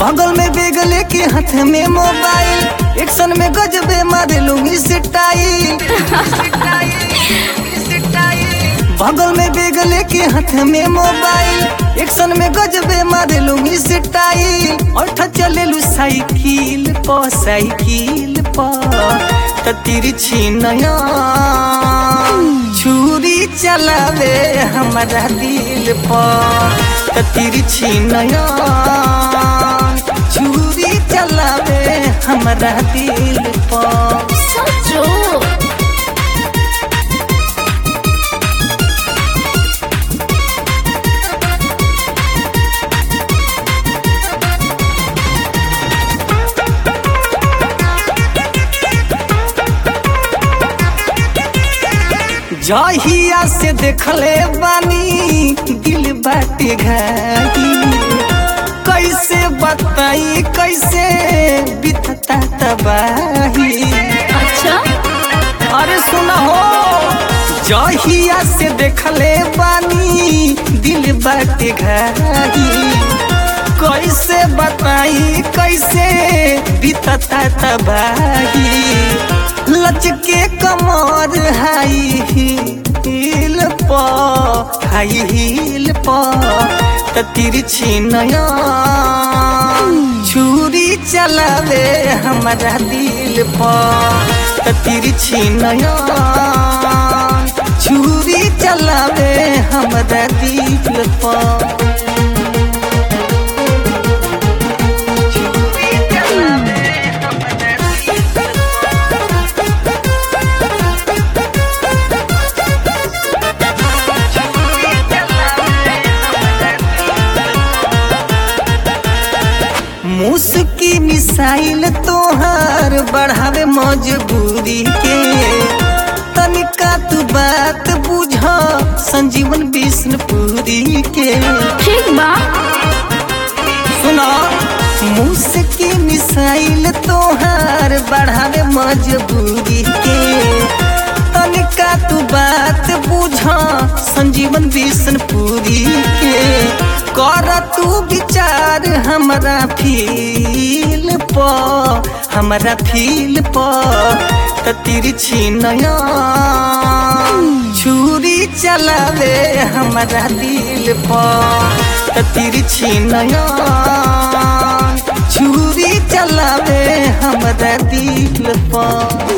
बगल में बेग लेके हाथ में मोबाइल एक्शन में गजबे मारे लूंगी सिटाई बगल में बेग लेके हाथ में मोबाइल एक्शन में गजबे मारे लूंगी सिटाई और चले लू साइकिल प साइकिल प त तिरछी नया छुरी चलावे हमारा दिल पर त तिरछी नया छुरी चलावे हमारा दिल पर सचो जहिया से देखले बानी दिल बाटे घाटी कैसे बताई कैसे बितता तबाही अच्छा अरे सुना हो जहिया से देखले बानी दिल बाटे घाटी कैसे बताई कैसे बितता तबाही लचके कमर हाई हील प हाई हील प त तिरछी नया छुरी चलावे हमारा दिल प त तिरछी नया छुरी चलावे हमारा दिल प छुरी चलावे हमारा दिल मुस्की मिसाइल तोहार बढ़ावे मजबूरी के तनिका तू बात बुझ संजीवन विष्णुपुरी के ठीक बा सुना मुस्की मिसाइल तोहार बढ़ावे मजबूरी के तनिका तू बात बुझ संजीवन विष्णुपुरी के कर तू विचार हमरा फील प हमरा फील प त तिरछी नया छुरी चलावे हमरा दिल प त तिरछी नया छुरी चलावे हमरा दिल प